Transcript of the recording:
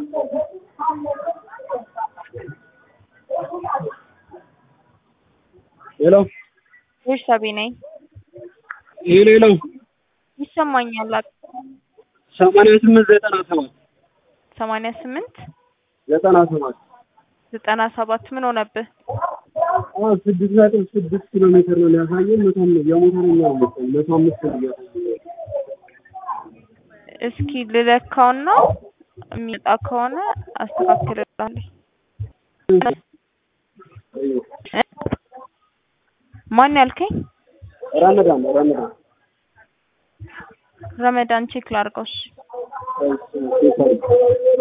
ሄሎ ቤርሳቤ ነኝ። ሄሎ ሄሎ ይሰማኛል። ሰማንያ ስምንት ዘጠና ሰባት ሰማንያ ስምንት ዘጠና ሰባት ዘጠና ሰባት ምን ሆነብህ? አዎ ስድስት ነጥብ ስድስት ኪሎ ሜትር ነው ሊያሳየን። መቶ አምስት የሞተረኛ ነው መሰለኝ መቶ አምስት ነው እያሳየን እስኪ ልለካውና የሚመጣ ከሆነ አስተካክልልሃለሁ። ማን ያልከኝ? ረመዳን ረመዳን ረመዳን ቼክ ላድርገው። እሺ እሺ፣ እሺ፣